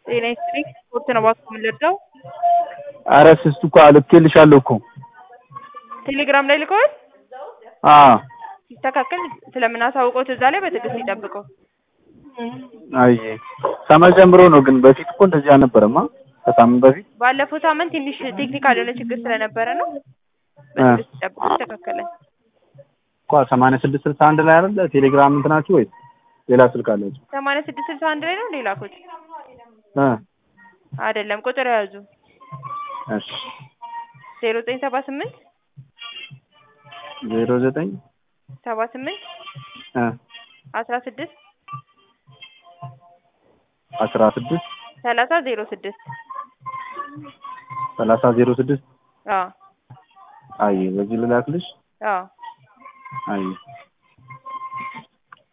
ጤና ይስጥልኝ ስፖርት ነው እባክዎ የምንረዳው? ኧረ ስስቱ እኮ ልኬልሻለሁ እኮ ቴሌግራም ላይ ልከዋል? አዎ ሲስተካከል ስለምናሳውቅዎት እዛ ላይ በትዕግስት ይጠብቁ። አይ ከመቼ ጀምሮ ነው ግን በፊት እኮ እንደዚህ አልነበረማ ከሳምንት በፊት ባለፈው ሳምንት ትንሽ ቴክኒካል የሆነ ችግር ስለነበረ ነው። በትዕግስት ይጠብቁ ይስተካከላል። እኮ ሰማንያ ስድስት ስልሳ አንድ ላይ አይደለ ቴሌግራም እንትናችሁ ወይስ ሌላ ስልክ አላችሁ? ሰማንያ ስድስት ስልሳ አንድ ላይ ነው እንደ ላኩት? እ አይደለም ቁጥር የያዙ እሺ ዜሮ ዘጠኝ ሰባ ስምንት ዜሮ ዘጠኝ ሰባ ስምንት እ አስራ ስድስት አስራ ስድስት ሰላሳ ዜሮ ስድስት ሰላሳ ዜሮ ስድስት አዎ አይ በዚህ ልላክልሽ አዎ አይ